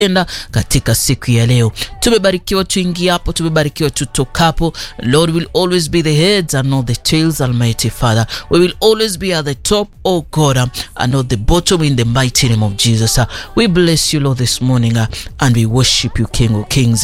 enda katika siku ya leo. Tumebarikiwa tuingiapo, tumebarikiwa tutokapo. Lord will always be the heads and not the tails, Almighty Father. We will always be at the top, oh God, and not the bottom in the mighty name of Jesus. We bless you, Lord, this morning and we worship you, King of Kings.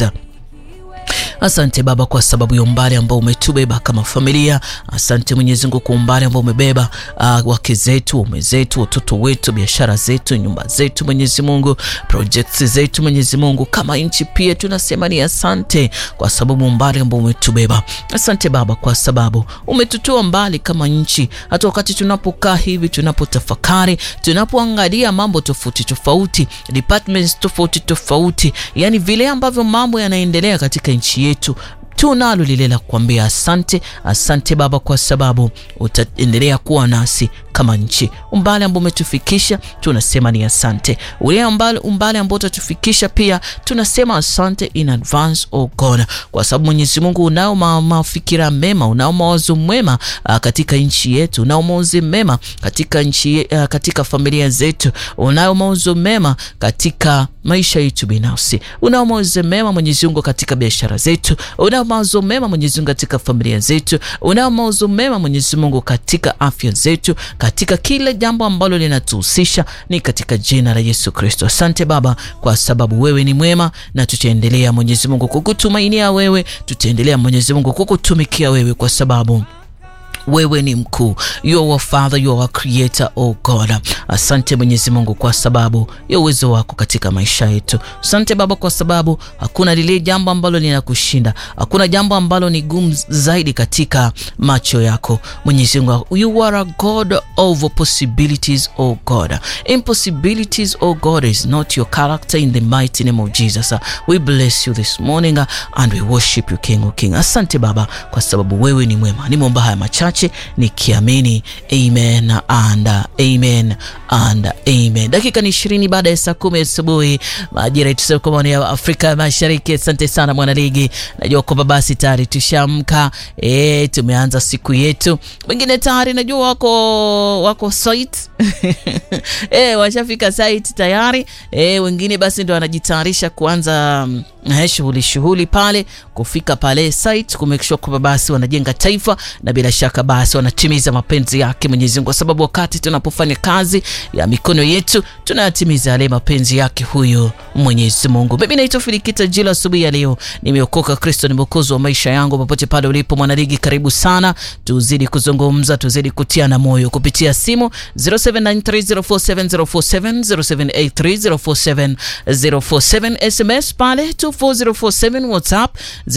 Asante Baba kwa sababu ya umbali ambao umetubeba kama familia. Asante Mwenyezi Mungu kwa umbali ambao umebeba uh, wake zetu, waume zetu, watoto wetu, biashara zetu, nyumba zetu, Mwenyezi Mungu, projects zetu, Mwenyezi Mungu, kama nchi pia tunasema ni asante kwa sababu umbali ambao umetubeba. Asante Baba kwa sababu umetutoa mbali kama nchi, hata wakati tunapokaa hivi, tunapotafakari, tunapoangalia mambo tofauti tofauti, departments tofauti tofauti, yani vile ambavyo mambo yanaendelea katika nchi yetu tunalo lile la kuambia asante. Asante Baba kwa sababu utaendelea kuwa nasi kama nchi. Umbali ambao umetufikisha tunasema ni asante. Ule umbali ambao utatufikisha pia tunasema asante in advance, oh God, kwa sababu Mwenyezi Mungu unao mafikira mema, unao mawazo mwema uh, katika nchi yetu, unao mawazo mema katika nchi uh, katika familia zetu, unao mawazo mema katika maisha yetu binafsi, unao mawazo mema Mwenyezi Mungu katika biashara zetu, unao mawazo mema Mwenyezi Mungu katika familia zetu, unao mawazo mema Mwenyezi Mungu katika afya zetu, katika kila jambo ambalo linatuhusisha, ni katika jina la Yesu Kristo. Asante Baba kwa sababu wewe ni mwema, na tutaendelea Mwenyezi Mungu kukutumainia wewe, tutaendelea Mwenyezi Mungu kukutumikia wewe kwa sababu wewe ni mkuu. You are our Father, you are our creator, oh God. Asante Mwenyezi Mungu kwa sababu ya uwezo wako katika maisha yetu. Asante Baba kwa sababu hakuna lile jambo ambalo linakushinda, hakuna jambo ambalo ni gumu zaidi katika macho yako Mwenyezi Mungu. You are a God of possibilities, oh God. Impossibilities, oh God, is not your character in the mighty name of Jesus. We bless you this morning and we worship you, King of King. Asante Baba kwa sababu wewe ni mwema. Nimeomba haya machache nikiamini amen and amen and amen. Dakika ni ishirini baada ya saa kumi asubuhi majira yetu kwa ya Afrika Mashariki. Asante sana mwanaligi, najua kwamba basi tayari tushamka, e, tumeanza siku yetu. Wengine tayari najua wako wako site e, washafika site tayari e, wengine basi ndo wanajitayarisha kuanza shughuli shughuli pale kufika pale site ku make sure kwamba basi wanajenga taifa na bila shaka basi wanatimiza mapenzi yake Mwenyezi Mungu, kwa sababu wakati tunapofanya kazi ya mikono yetu tunayatimiza yale mapenzi yake huyo Mwenyezi Mungu. Mimi naitwa Filikita Jila, asubuhi ya leo nimeokoka, Kristo ni mwokozi wa maisha yangu. Popote pale ulipo mwanaligi, karibu sana, tuzidi kuzungumza, tuzidi kutiana moyo kupitia simu 0793047047 0783047047 SMS pale 24047 WhatsApp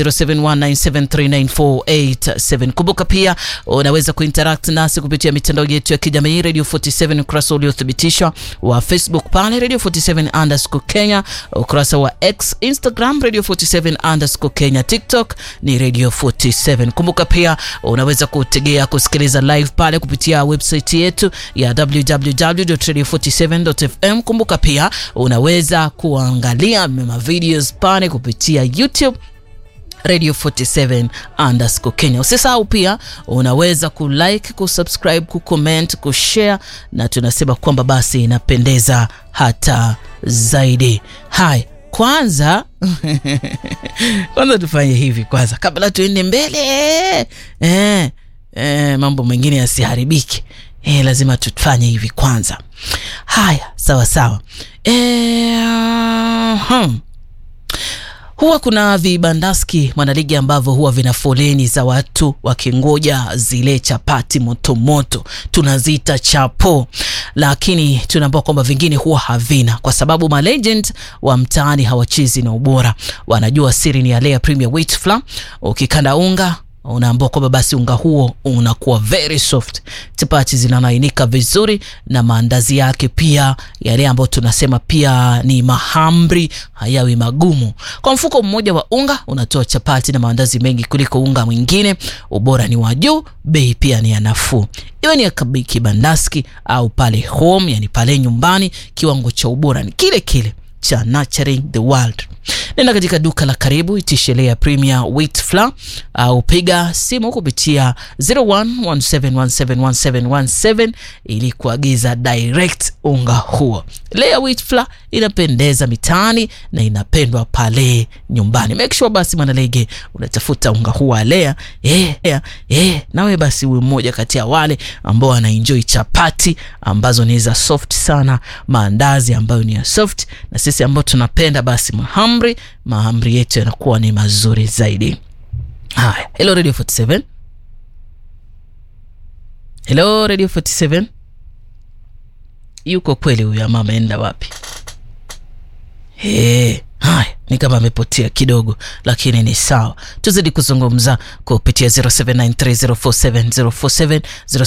0719739487. Kumbuka pia unaweza kuinteract nasi kupitia mitandao yetu ya kijamii Radio 47 ukurasa uliothibitishwa wa Facebook pale Radio 47 underscore Kenya, ukurasa wa X Instagram Radio 47 underscore Kenya, TikTok ni Radio 47. Kumbuka pia unaweza kutegea kusikiliza live pale kupitia website yetu ya www.radio47.fm. Kumbuka pia unaweza kuangalia mema videos pale kupitia YouTube Radio 47 underscore Kenya. Usisahau pia unaweza kulike, kusubscribe, kucomment, kushare na tunasema kwamba basi inapendeza hata zaidi. Hai, kwanza kwanza tufanye hivi kwanza kabla tuende mbele eh, eh, mambo mengine yasiharibike. Eh, lazima tufanye hivi kwanza. Haya, sawa sawa. Eh, hmm. Huwa kuna vibandaski mwanaligi ambavyo huwa vina foleni za watu wakingoja zile chapati motomoto, tunaziita chapo, lakini tunaambiwa kwamba vingine huwa havina, kwa sababu malegend wa mtaani hawachezi na ubora, wanajua siri ni ya Lea Premier Wheat Flour. Ukikanda unga unaambua kwamba basi unga huo unakuwa very soft, chapati zinalainika vizuri, na maandazi yake pia yale ambayo tunasema pia ni mahamri hayawi magumu. Kwa mfuko mmoja wa unga unatoa chapati na maandazi mengi kuliko unga mwingine. Ubora ni wa juu, bei pia ni ya nafuu. Iwe ni ya kibandaski au pale home, yani pale nyumbani, kiwango cha ubora ni kile kile cha Nurturing the World. nenda katika duka la karibu itishelea Premier Wheat Flour au piga simu kupitia 0117171717 ili kuagiza direct unga huo. Lea Wheat Flour inapendeza mitaani na inapendwa pale nyumbani. Make sure basi mwanalege unatafuta unga huu wa Lea eh, eh, eh, nawe basi uwe mmoja kati ya wale ambao wanaenjoy chapati ambazo ni za soft sana, maandazi ambayo ni ya soft, na sisi ambao tunapenda basi mahamri, mahamri yetu yanakuwa ni mazuri zaidi. Haya, hello Radio 47. Hello Radio 47. Yuko kweli huyu ama ameenda wapi? Hey, haya ni kama amepotea kidogo, lakini ni sawa. Tuzidi kuzungumza kupitia 0793047047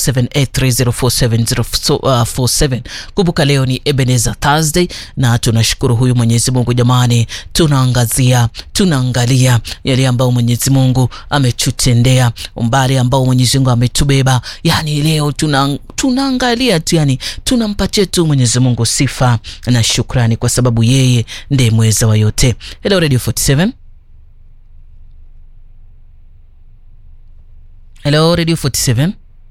0783047047. Kumbuka leo ni Ebenezer Thursday na tunashukuru huyu Mwenyezi Mungu jamani, tunaangazia tunaangalia yale ambayo Mwenyezi Mungu ametutendea, umbali ambao Mwenyezi Mungu ametubeba. Yani leo tuna tunaangalia tu, yani tunampatia tu Mwenyezi Mungu sifa na shukrani, kwa sababu yeye ndiye mweza wa yote. Hello Radio 47. Hello Radio 47.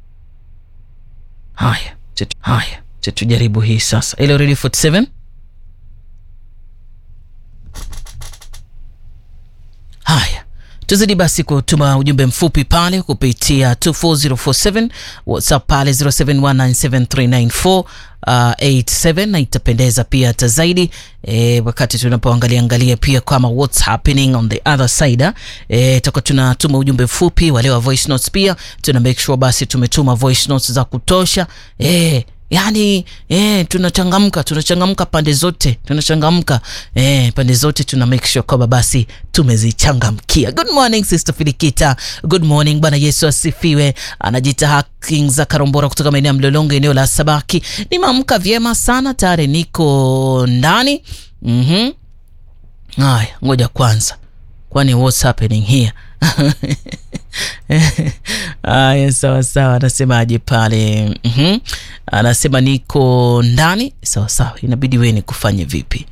Haya, chetu, haya, tujaribu hii sasa. Hello Radio 47. Haya. Tuzidi basi kutuma ujumbe mfupi pale kupitia 24047 WhatsApp pale 07197394 Uh, 87 na itapendeza pia hata zaidi e, wakati tunapoangalia angalia pia kama what's happening on the other side e, tutakuwa tunatuma ujumbe mfupi wale wa voice notes pia tuna make sure basi tumetuma voice notes za kutosha e, yani eh, tunachangamka tunachangamka pande zote tunachangamka eh, pande zote tuna make sure kwamba basi tumezichangamkia. Good morning Sister Filikita, good morning. Bwana Yesu asifiwe. Anajita Haki za Karombora kutoka maeneo ya Mlolongo, eneo la Sabaki. Nimeamka vyema sana, tayari niko ndani. Mhm, haya, ngoja kwanza, kwani what's happening here? Aya, sawa sawa, anasemaje pale? mm-hmm. Anasema niko ndani. Sawa sawa, inabidi wewe nikufanye vipi?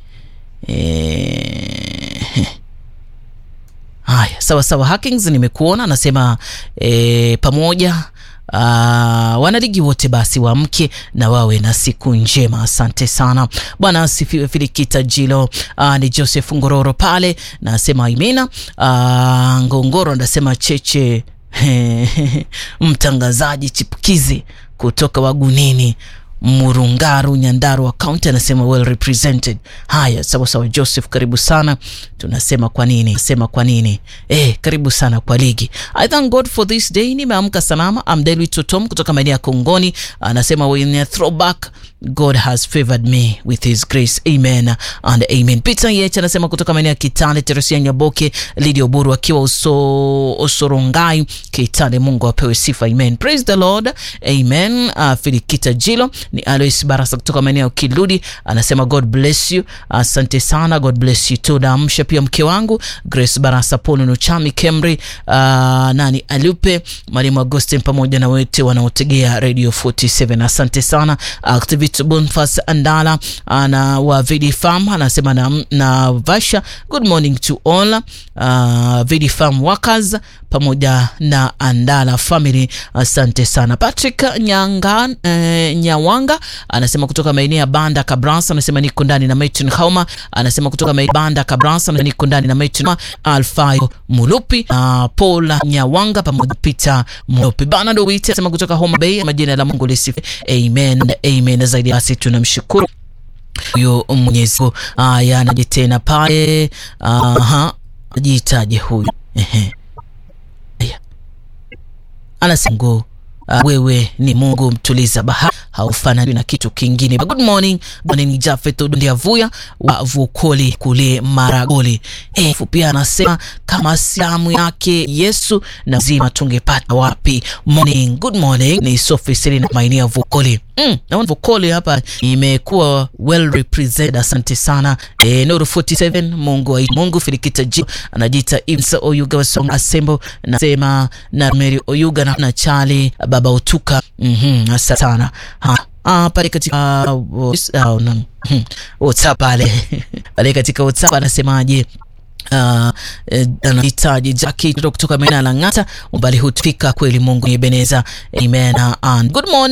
E... Haya, sawa sawa, Hackings nimekuona. Anasema e, pamoja Uh, wanaligi wote basi waamke na wawe na siku njema. Asante sana bwana asifiwe. Filikita Jilo uh, ni Joseph Ngororo pale nasema imina uh, Ngongoro anasema cheche mtangazaji chipukizi kutoka Wagunini Murungaru Nyandaru wa kaunti anasema well represented. Haya, sawa sawa, Joseph, karibu sana. Tunasema kwa nini, sema kwa nini eh, karibu sana kwa ligi. I thank God for this day. Nimeamka salama. I'm Delwi Totom kutoka maeneo ya Kongoni, anasema when a throwback God has favored me with his grace. Amen and amen. Peter Yech anasema kutoka maeneo ya Kitale, Teresia Nyaboke, Lydia Oburu akiwa uso, Osorongai Kitale. Mungu apewe sifa. Amen. Praise the Lord. Amen. Uh, Filikita Jilo ni Alois Barasa kutoka maeneo ya Kiludi anasema God bless you. Asante uh, sana. God bless you too. Naamsha pia mke wangu Grace Barasa, Polo Nuchami, Kemri, uh, nani Alupe, Mwalimu Agustin pamoja na wote wanaotegea Radio 47. Asante sana. Activity Bonfas Andala ana wa Vidi Farm anasema na, na Vasha, good morning to all uh, Vidi Farm workers pamoja na Andala family. Asante sana. Patrick Nyanga, eh, Nyawanga anasema kutoka maeneo ya Banda Kabransa anasema niko ndani na Martin Hauma anasema kutoka maeneo Banda Kabransa anasema niko ndani na Martin Alfayo Mulupi uh, Paul Nyawanga pamoja Peter Mulupi bana ndo wite anasema kutoka Homa Bay majina la Mungu lisifiwe. Amen. Amen. Zaidi basi tunamshukuru huyo Mwenyezi Mungu. Aya, anaje tena pale aha, jitaje huyu ehe, anasema uh, wewe ni Mungu mtuliza bahari haufanani na kitu kingine. Good morning, bwana ni Jafet Ndiavuya wa Vukoli kule Maragoli. Eh, pia anasema kama siamu yake Yesu na zima tungepata wapi? Morning, good morning. Ni Sophie Selina maeneo ya Vukoli. Mm, naona Vukoli hapa imekuwa well represented. Asante sana. Eh, Nuru 47 Mungu wa Mungu Filikita Ji anajiita Imsa Oyuga wa Song Assemble nasema na Mary Oyuga na, na Charlie Baba Utuka. Mhm, asante sana. Ha. Ah, pale katika uh, uh, uh, WhatsApp pale pale katika WhatsApp anasemaje? anahitaji uh, Jackie kutoka maeneo ya Lang'ata, umbali hutufika kweli. Mungu ni Ebeneza. Amen and good morning.